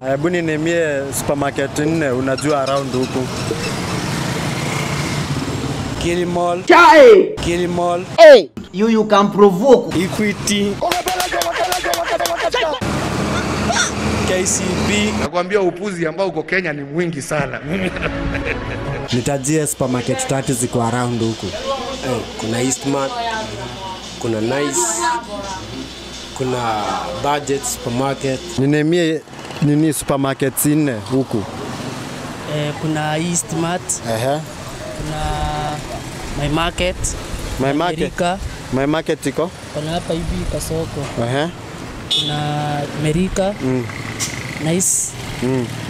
Hebu ninimie supermarket nne unajua around huku. Kilimall, Kilimall, You you can provoke. Equity, KCB, Nakwambia upuzi ambao uko Kenya ni mwingi sana. Nitajie supermarket tatu ziko around huku. eh, kuna Eastmart, kuna Nice, kuna Budget Supermarket, Ninimie nini supermarket nne huku. Eh, kuna Eastmart, Ehe. kuna My Market, My market. Merika, My market iko. kuna hapa hivi Kasoko, Ehe. kuna Merika, Mm. Nice, Mm.